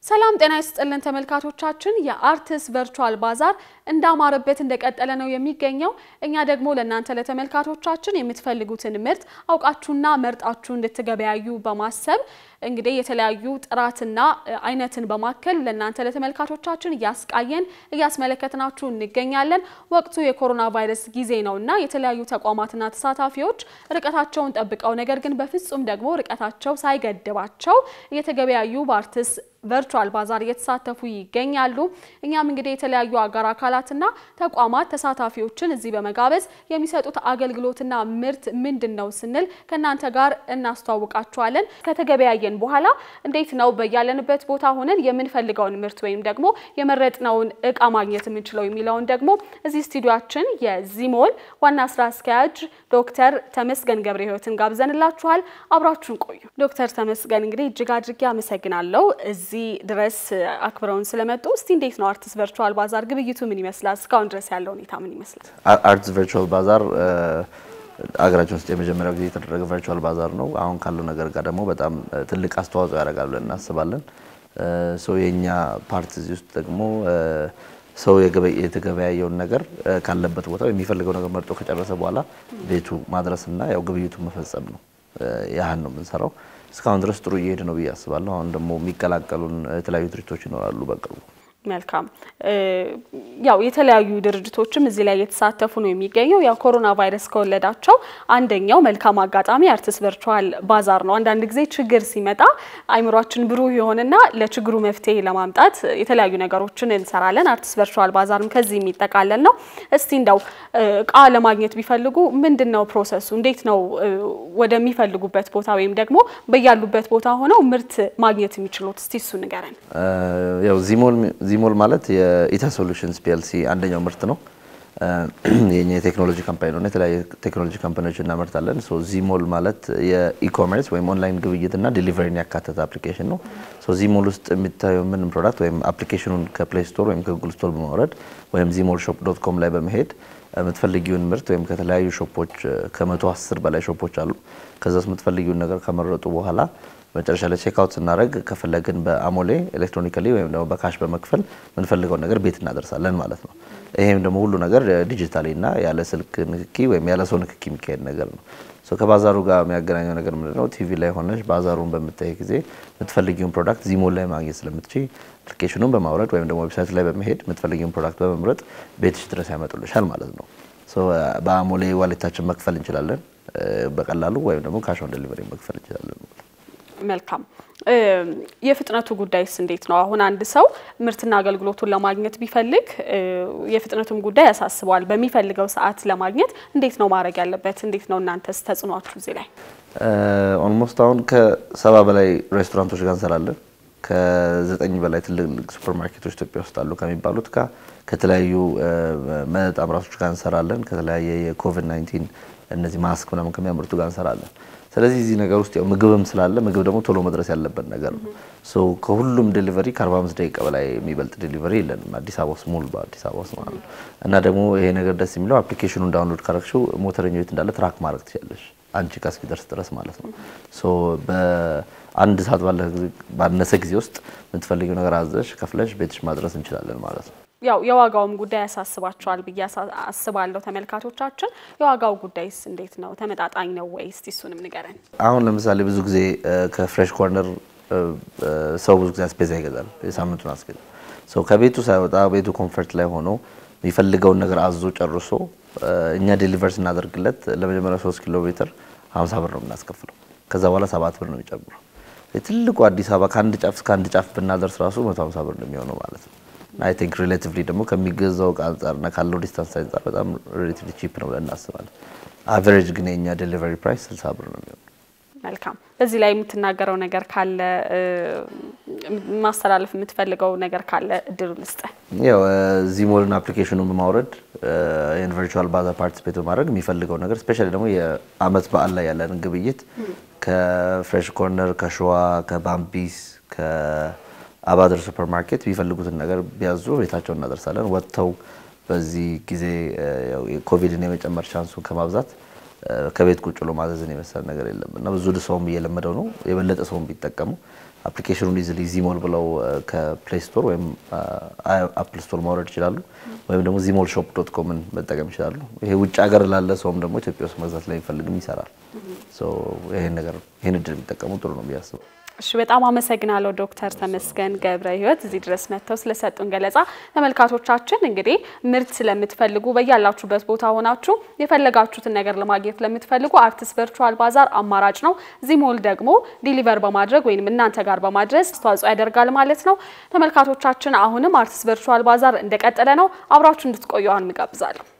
ሰላም ጤና ይስጥልን ተመልካቾቻችን፣ የአርትስ ቨርቹዋል ባዛር እንዳማረበት እንደቀጠለ ነው የሚገኘው። እኛ ደግሞ ለእናንተ ለተመልካቾቻችን የምትፈልጉትን ምርት አውቃችሁና መርጣችሁ እንድትገበያዩ በማሰብ እንግዲህ የተለያዩ ጥራትና አይነትን በማከል ለእናንተ ለተመልካቾቻችን እያስቃየን እያስመለከትናችሁ እንገኛለን። ወቅቱ የኮሮና ቫይረስ ጊዜ ነውና የተለያዩ ተቋማትና ተሳታፊዎች ርቀታቸውን ጠብቀው ነገር ግን በፍጹም ደግሞ ርቀታቸው ሳይገድባቸው እየተገበያዩ በአርትስ ቨርቹዋል ባዛር እየተሳተፉ ይገኛሉ። እኛም እንግዲህ የተለያዩ አጋር አካላትና ተቋማት ተሳታፊዎችን እዚህ በመጋበዝ የሚሰጡት አገልግሎትና ምርት ምንድን ነው ስንል ከእናንተ ጋር እናስተዋውቃችኋለን። ከተገበያየን በኋላ እንዴት ነው በያለንበት ቦታ ሆነን የምንፈልገውን ምርት ወይም ደግሞ የመረጥነውን እቃ ማግኘት የምንችለው የሚለውን ደግሞ እዚህ ስቱዲዮችን የዚሞል ዋና ስራ አስኪያጅ ዶክተር ተመስገን ገብረ ሕይወትን ጋብዘንላችኋል። አብራችሁን ቆዩ። ዶክተር ተመስገን እንግዲህ እጅግ አድርጌ አመሰግናለሁ እዚህ ድረስ አክብረውን ስለመጡ። እስቲ እንዴት ነው አርትስ ቨርቹዋል ባዛር ግብይቱ ምን ይመስላል? እስካሁን ድረስ ያለው ሁኔታ ምን ይመስላል? አርትስ ቨርቹዋል ባዛር አገራችን ውስጥ የመጀመሪያው ጊዜ የተደረገ ቨርቹዋል ባዛር ነው። አሁን ካለው ነገር ጋር ደግሞ በጣም ትልቅ አስተዋጽኦ ያደርጋል ብለን እናስባለን። ሰው የእኛ ፓርት እዚህ ውስጥ ደግሞ ሰው የተገበያየውን ነገር ካለበት ቦታ የሚፈልገው ነገር መርጦ ከጨረሰ በኋላ ቤቱ ማድረስና ያው ግብይቱን መፈጸም ነው። ያህን ነው የምንሰራው። እስካሁን ድረስ ጥሩ እየሄድ ነው ብዬ አስባለሁ። አሁን ደግሞ የሚቀላቀሉን የተለያዩ ድርጅቶች ይኖራሉ በቅርቡ። መልካም ያው የተለያዩ ድርጅቶችም እዚህ ላይ የተሳተፉ ነው የሚገኘው። ያው ኮሮና ቫይረስ ከወለዳቸው አንደኛው መልካም አጋጣሚ አርትስ ቨርቹዋል ባዛር ነው። አንዳንድ ጊዜ ችግር ሲመጣ አይምሯችን ብሩህ የሆነና ለችግሩ መፍትሄ ለማምጣት የተለያዩ ነገሮችን እንሰራለን። አርትስ ቨርቹዋል ባዛርም ከዚህ የሚጠቃለል ነው። እስቲ እንደው እቃ ለማግኘት ቢፈልጉ ምንድን ነው ፕሮሰሱ? እንዴት ነው ወደሚፈልጉበት ቦታ ወይም ደግሞ በያሉበት ቦታ ሆነው ምርት ማግኘት የሚችሉት? እስቲ እሱ ንገረን። ያው ዚሞል ዚሞል ማለት የኢታ ሶሉሽንስ ፒኤልሲ አንደኛው ምርት ነው። የኛ የቴክኖሎጂ ካምፓኒ ነው። የተለያዩ ቴክኖሎጂ ካምፓኒዎች እናመርታለን። ሶ ዚሞል ማለት የኢኮሜርስ ወይም ኦንላይን ግብይትና ዴሊቨሪን ያካተተ አፕሊኬሽን ነው። ሶ ዚሞል ውስጥ የሚታየው ምን ፕሮዳክት ወይም አፕሊኬሽኑን ከፕሌይ ስቶር ወይም ከጉግል ስቶር በማውረድ ወይም ዚሞል ሾፕ ዶት ኮም ላይ በመሄድ የምትፈልጊውን ምርት ወይም ከተለያዩ ሾፖች ከመቶ አስር በላይ ሾፖች አሉ። ከዛ ውስጥ የምትፈልጊውን ነገር ከመረጡ በኋላ መጨረሻ ላይ ቼክአውት ስናደርግ ከፈለግን በአሞሌ ኤሌክትሮኒካሊ ወይም ደግሞ በካሽ በመክፈል የምንፈልገውን ነገር ቤት እናደርሳለን ማለት ነው። ይሄም ደግሞ ሁሉ ነገር ዲጂታሊ እና ያለ ስልክ ንክኪ ወይም ያለ ሰው ንክኪ የሚካሄድ ነገር ነው። ከባዛሩ ጋር የሚያገናኘው ነገር ምንድነው? ቲቪ ላይ ሆነሽ ባዛሩን በምታይ ጊዜ የምትፈልጊውን ፕሮዳክት ዚሞል ላይ ማግኘት ስለምትችይ አፕሊኬሽኑን በማውረድ ወይም ደግሞ ዌብሳይት ላይ በመሄድ የምትፈልጊውን ፕሮዳክት በመምረጥ ቤትሽ ድረስ ያመጡልሻል ማለት ነው። በአሞሌ ዋሌታችን መክፈል እንችላለን በቀላሉ ወይም ደግሞ ካሽ ኦን ዴሊቨሪ መክፈል እንችላለን። መልካም የፍጥነቱ ጉዳይስ እንዴት ነው? አሁን አንድ ሰው ምርትና አገልግሎቱን ለማግኘት ቢፈልግ የፍጥነቱም ጉዳይ ያሳስበዋል። በሚፈልገው ሰዓት ለማግኘት እንዴት ነው ማድረግ ያለበት? እንዴት ነው እናንተስ ተጽዕኗችሁ እዚህ ላይ? ኦልሞስት አሁን ከሰባ በላይ ሬስቶራንቶች ጋር እንሰራለን። ከዘጠኝ በላይ ትልልቅ ሱፐር ማርኬቶች ኢትዮጵያ ውስጥ አሉ ከሚባሉት ጋር ከተለያዩ መጠጥ አምራቾች ጋር እንሰራለን። ከተለያየ የኮቪድ 19 እነዚህ ማስክ ምናምን ከሚያመርቱ ጋር እንሰራለን። ስለዚህ እዚህ ነገር ውስጥ ያው ምግብም ስላለ ምግብ ደግሞ ቶሎ መድረስ ያለበት ነገር ነው። ሶ ከሁሉም ዴሊቨሪ ከ45 ደቂቃ በላይ የሚበልጥ ዴሊቨሪ የለንም አዲስ አበባ ውስጥ ሙሉ በአዲስ አበባ ውስጥ ማለት ነው። እና ደግሞ ይሄ ነገር ደስ የሚለው አፕሊኬሽኑን ዳውንሎድ ካረግሽው ሞተረኛው የት እንዳለ ትራክ ማድረግ ትችላለሽ አንቺ ጋር እስኪደርስ ድረስ ማለት ነው። ሶ በአንድ ሰዓት ባነሰ ጊዜ ውስጥ የምትፈልጊው ነገር አዘሽ ከፍለሽ ቤትሽ ማድረስ እንችላለን ማለት ነው። ያው የዋጋውም ጉዳይ ያሳስባቸዋል ብዬ አስባለሁ ተመልካቾቻችን። የዋጋው ጉዳይስ እንዴት ነው? ተመጣጣኝ ነው ወይ? እስቲ እሱንም ንገረን። አሁን ለምሳሌ ብዙ ጊዜ ከፍሬሽ ኮርነር ሰው ብዙ ጊዜ አስቤዛ ይገዛል፣ የሳምንቱን አስቤዛ ሰው ከቤቱ ሳይወጣ ቤቱ ኮንፈርት ላይ ሆኖ የሚፈልገውን ነገር አዞ ጨርሶ እኛ ዴሊቨር ስናደርግለት ለመጀመሪያ ሶስት ኪሎ ሜትር ሀምሳ ብር ነው የምናስከፍለው። ከዛ በኋላ ሰባት ብር ነው የሚጨምረው። ትልቁ አዲስ አበባ ከአንድ ጫፍ እስከ አንድ ጫፍ ብናደርስ ራሱ መቶ ሀምሳ ብር ነው የሚሆነው ማለት ነው። አይ ቲንክ ሪሌቲቭሊ ደግሞ ከሚገዛው እቃ አንጻርና ካለው ዲስታንስ አንጻር በጣም ሪሌቲቭሊ ቺፕ ነው ብለን እናስባለን። አቨሬጅ ግን የኛ ዴሊቨሪ ፕራይስ 60 ብር ነው የሚሆነው። መልካም። በዚህ ላይ የምትናገረው ነገር ካለ ማስተላለፍ የምትፈልገው ነገር ካለ እድሉ ልስጥ። ያው ዚሞልን አፕሊኬሽኑን በማውረድ ይህን ቨርቹዋል ባዛር ፓርቲስፔት በማድረግ የሚፈልገው ነገር ስፔሻሊ ደግሞ የአመት በዓል ላይ ያለንን ግብይት ከፍሬሽ ኮርነር፣ ከሸዋ፣ ከባምቢስ አባድር ሱፐር ማርኬት የሚፈልጉትን ነገር ቢያዙ ቤታቸው እናደርሳለን። ወጥተው በዚህ ጊዜ ኮቪድን የመጨመር ቻንሱን ከማብዛት ከቤት ቁጭ ብሎ ማዘዝን የመሰለ ነገር የለም እና ብዙ ሰውም እየለመደው ነው። የበለጠ ሰውም ቢጠቀሙ አፕሊኬሽኑን ኢዝሊ ዚሞል ብለው ከፕሌይ ስቶር ወይም አፕል ስቶር ማውረድ ይችላሉ። ወይም ደግሞ ዚሞል ሾፕ ዶት ኮምን መጠቀም ይችላሉ። ይሄ ውጭ ሀገር ላለ ሰውም ደግሞ ኢትዮጵያ ውስጥ መግዛት ለሚፈልግም ይሰራል። ይሄን ነገር ይሄን እድል የሚጠቀሙ ጥሩ ነው ብዬ አስባለሁ። እሺ በጣም አመሰግናለሁ ዶክተር ተመስገን ገብረ ሕይወት እዚህ ድረስ መጥተው ስለሰጡን ገለጻ። ተመልካቾቻችን እንግዲህ ምርት ስለምትፈልጉ በያላችሁበት ቦታ ሆናችሁ የፈለጋችሁትን ነገር ለማግኘት ለምትፈልጉ አርትስ ቨርቹዋል ባዛር አማራጭ ነው። ዚሞል ደግሞ ዲሊቨር በማድረግ ወይም እናንተ ጋር በማድረስ አስተዋጽኦ ያደርጋል ማለት ነው። ተመልካቾቻችን አሁንም አርትስ ቨርቹዋል ባዛር እንደቀጠለ ነው። አብራችሁ እንድትቆዩ አሁን እንጋብዛለሁ።